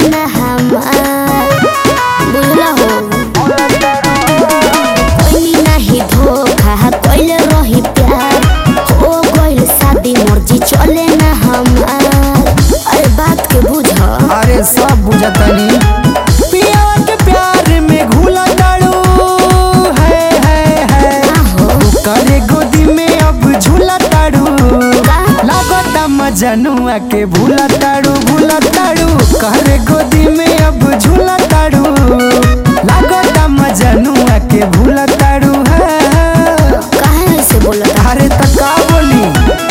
ना हमार बुझला हो कोई नहीं धोखा कोइले रही प्यार हो गइल शादी मर्जी चले ना हमार अरे बात के बुझ अरे सब बुझतनी पियावा के प्यार में घुला ताड़ू है है है हो करे गोदी में अब झूला ताड़ू लागता मजनुआ के भूला ताड़ू भूला ताड़ू करे गोदी में अब झूला ताड़ू लागता मजनुआ के भूला ताड़ू है है। काहे ऐसे बोलत अरे त का बोली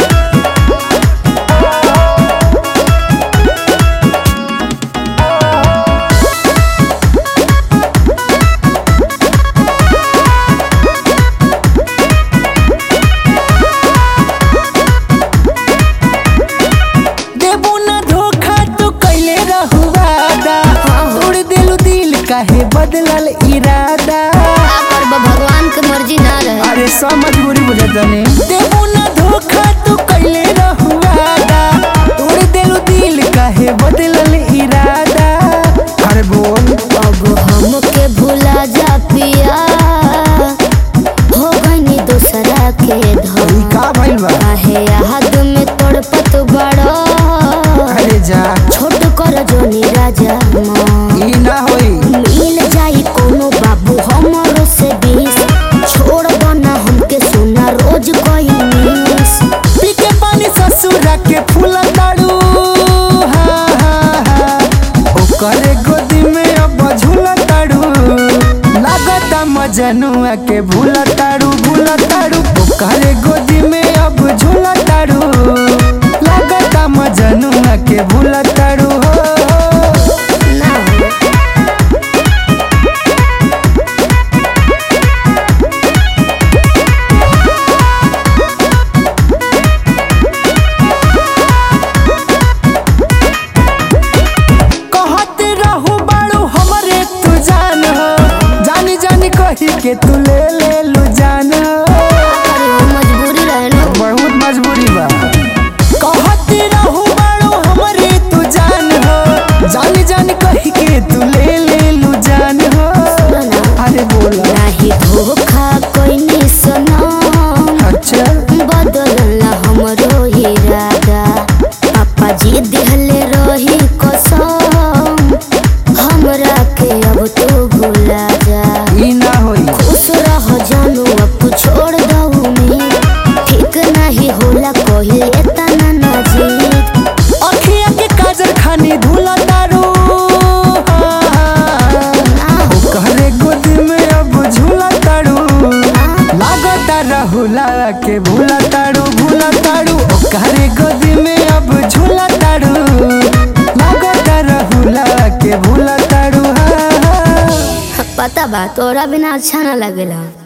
देबू ना धोखा तू कैले रहू वादा तोड़ दिलू दिल काहे बदलल इरादा का करब भगवान के मर्जी ना रहे अरे सब मजबूरी बुझतनी देबू ना धोखा तू कैले रहू वादा तोड़ दिलू दिल काहे बदलल इरादा अरे बोल अब हमके भुला जा पिया हो गईनी दूसरा के ई धोखा का भइल बा काहे याद में तड़पत बड़ो अरे जा छोट कर जोनी राजा माँ ई ना होई मिल जाई कोनो बाबू हमरो से बीस छोड़ दो ना हमके सुना रोज कोई मिस पी के पानी ससुरा के फूला ताड़ू हाँ हाँ हाँ ओकरे गोदी में अब झूला ताड़ू लागता मजनुआ के भूला ताड़ू भूला ताड़ू ओकरे गोदी में अब झूला ताड़ू लागता मजनुआ के भूला ताड़ू हो ना हो। कहत रहू बाड़ू हमरे तू जान हो जानी जानी कही के तू ले ले लू जान हो अरे वो मजबूरी रहे ना बहुत मजबूरी बा कहत रहू बाड़ू हमरे तू जान हो जानी जानी कही के तू ले ले लू जान हो ना अरे बोला नाही धोखा कोई नहीं सनम अच्छा बदलला हमरो इरादा पापा जी दिहले रही कसम हमरा के अब तू भुला जा ई ना होई खुश रह जानू अब तू छोड़ दऊ में ठीक नहीं होला कोई तना नजीक अखिया के काजर खानी धुला तारू हाँ, हाँ, हाँ। ना हो कहरे गोदी में अब झूला तारू लागता रहुला के भूला ताड़ू भूला ताड़ू ओकरे गोदी में अब झूला ताड़ू लागता रहुला के भूला ताड़ू हाँ, हाँ। पता बा तोरा बिना अच्छा ना लगेला